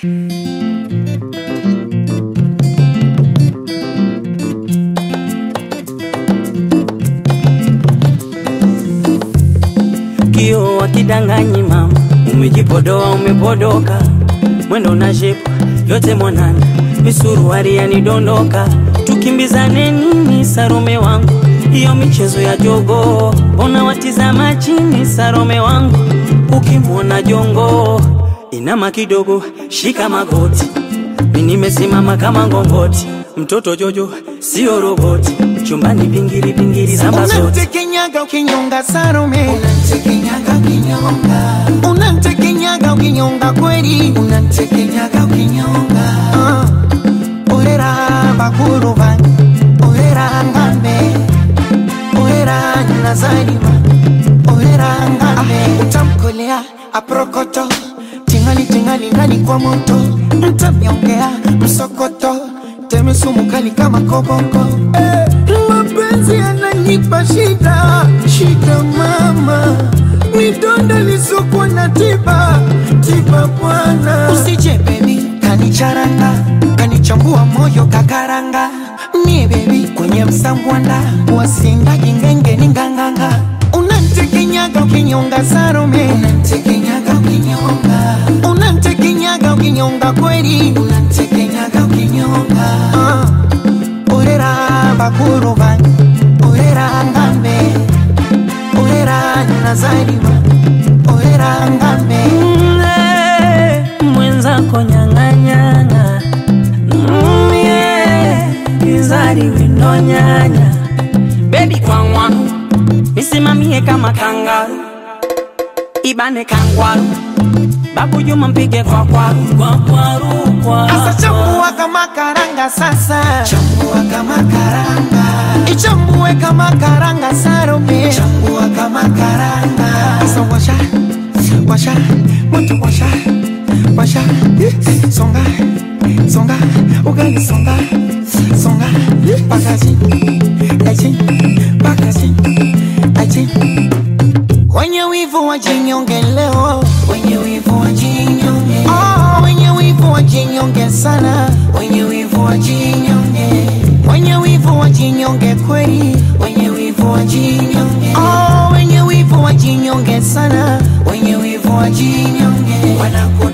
Kio wakidanganyi mama, umejipodoa umepodoka, mwendo na shepu yote mwanana, misuruari yanidondoka, tukimbizane nini Sarome wangu, hiyo michezo ya jogo, mbona watizama chini Sarome wangu, ukimwona jongo inama kidogo, shika magoti, mi nimesimama kama ngongoti, mtoto Jojo sio roboti, chumbani pingiri pingiri zamba zote Unantekenyaga ukinyonga Salome, Unanitekenyaga ukinyonga, unantekenyaga ukinyonga kweli, unanitekenyaga ukinyonga, Ah, orera bakuru bange, orera ngambe, orera nazarima, orera ngambe, utamkolea aprokoto, tingali tingali ndani kwa moto, mtamyongea msokoto, teme sumu kali kama koboko, eh, mapenzi yananipa shida, shida mama, midonda lisokwa na tiba, tiba bwana, usije baby kanicharanga kanichambua moyo kakaranga mie bebi kwenye msambwanda wasinda kingenge ni nganganga unantekenyaga ukinyonga sarome unanitekenyaga ukinyonga, unantekenyaga ukinyonga kweli unanitekenyaga ukinyonga, Ah, orera bakuru bange orera ngambe orera nazarima orera ngambe Mm, mwenzako nyang'anyana Mm, yeah, izari windo nyanya bebi kwangwaru misimamie kama kangaru ibane kangwaru babu juma mpige kwa kwaru kwa kwaru kwa Asa chambua kama karanga sasa chambua kama karanga, ichambue kama karanga sarome chambua kama karanga, Asa washa washa moto washa washa songa songa ugali songa songa pakaji aji pakaji aji wenye wivu wajinyonge leo wenye wivu wajinyonge, oh, wenye wivu wajinyonge sana wenye wivu wajinyonge, wenye wivu wajinyonge kweli wenye wivu wajinyonge, oh, wenye wivu wajinyonge sana wenye wivu wajinyonge, wanakuna